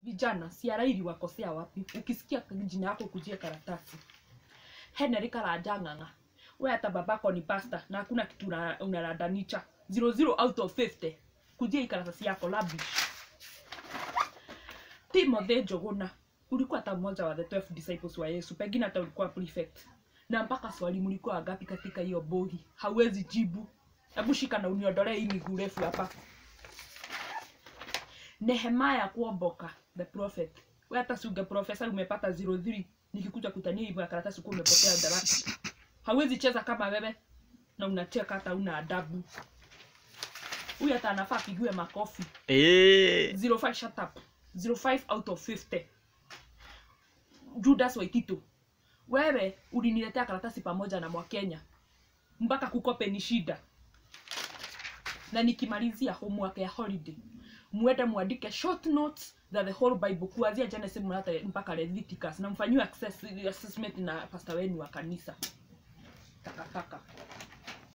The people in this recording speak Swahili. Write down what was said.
vijana siarairi wakosea wapi ukisikia jina yako kujia karatasi henry karanja ng'ang'a we hata babako ni pasta na hakuna kitu una- unaradanicha 00 out of 50 kujia hii karatasi yako labish timothy njoguna ulikuwa hata mmoja wa the 12 disciples wa yesu pengine hata ulikuwa prefect na mpaka swali mlikuwa wangapi katika hiyo bogi hauwezi jibu hebu shika na uniondolee hii miguu refu hapa nehemaya kuomboka the prophet we hata si unge profesa umepata 03 nikikuja kutania hivyo ya karatasi kuwa umepotea darasa hauwezi cheza kama wewe na unacheka hata una adabu huyu hata anafaa apigiwe makofi Eh. 05 shut up 05 out of 50 judas waitito wewe uliniletea karatasi pamoja na mwakenya mpaka kukope ni shida na nikimalizia homework ya holiday muende muandike short notes za the whole bible kuanzia genesis hata mpaka leviticus na mfanyiwe access- assessment na pastor wenu wa kanisa takataka